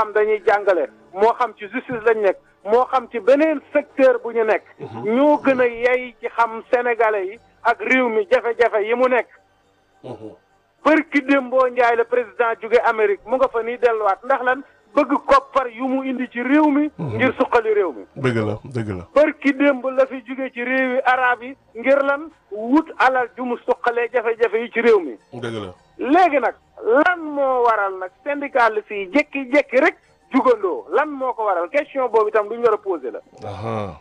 xam dañuy jàngale moo xam ci justice lañ nekk moo xam ci beneen secteur bu ñu nekk ñoo gën a yey ci xam sénégalais yi ak réew mi jafe-jafe yi mu nekk bërki démboo njaay la président jóge Amérique mu nga fa nii delluwaat ndax lan bëgg koppar yu mu indi ci réew mi ngir suqali réew mi dëgg la dëgg la bërki démb la fi jóge ci réewi arab yi ngir lan wut alal ju mu suqalee jafe-jafe yi ci réew mi dëgg la léegi nag lan moo waral nag syndicaliste yi jékki-jékki rek jugandoo lan moo ko waral question boobu itam du ñu war a posé la aha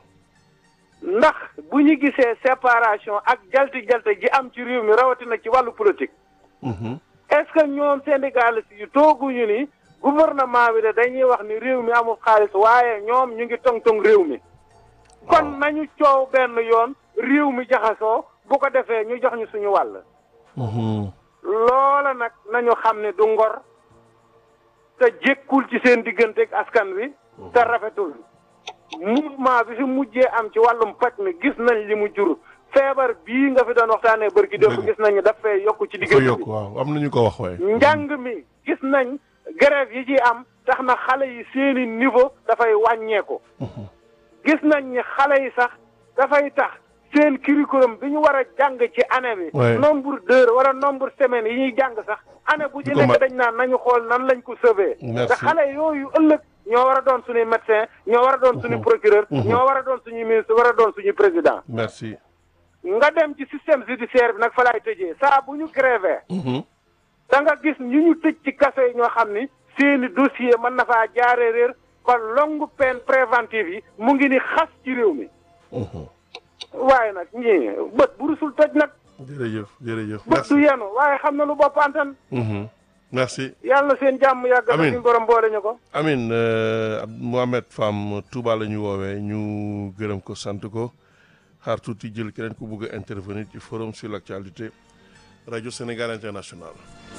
ndax bu ñu gisee séparation ak jalti-jalte ji am ci réew mi rawatina ci wàllu politique Mhm. est-ce que ñoom syndicaliste yi tooguñu ni gouvernement bi de dañuy wax ni réew mi amul xaalis waaye ñoom ñu ngi tong-tong réew mi kon nañu coow benn yoon réew mi jaxasoo bu ko defee ñu jox ñu suñu wàll Mhm. loola nag nañu xam ne du ngor te jékkul ci seen diggante ak askan wi te rafetul mouvement bi fi mujjee am ci wàllum paj mi gis nañ li mu jur feebar bii nga fi doon waxtaanee bërki démb Dëgg. gis nañu daf fee yokk ci ko diggante yokk bi waaw am nañu ko wax waaye njàng mi gis nañ grève yi ci am tax na xale yi seeni niveau dafay wàññeeku gis nañ ni xale yi sax dafay tax seen curriculum bi ñu war a jàng ci année bi Ouais. nombre d'heures wala nombre semaines yi ñuy jàng sax année bu ci Du ko mat. nekk dañ naan nañu xool nan lañ ko sauver Merci. te xale yooyu ëllëg ñoo war a doon suñuy médecin ñoo war a doon suñu procureur ñoo war a doon suñu ministre war a doon suñu président merci nga dem ci système judiciaire bi nag fa laay tëjee saa bu ñu grévé Mhm. da nga gis ñu ñu tëj ci kaso yi ñoo xam ni seeni dossier mën na faa jaaree réer ba longue peine préventive yi mu ngi ni xas ci réew mi Mhm. waaye nag ñii bët bu rusul tëj nag jërëjëf jërëjëf bët du merci yenu waaye xam na lu bopp antan Mhm. merci yàlla na seen jàmm yàgg na Amiin. suñu borom boole ñu ko Amin euh, Ab- Mohamed Fam Touba la ñu woowee ñu gërëm ko sant ko xaar tuuti jël keneen ku bugg a intervenir ci forum sur l'actualité rajo Sénégal international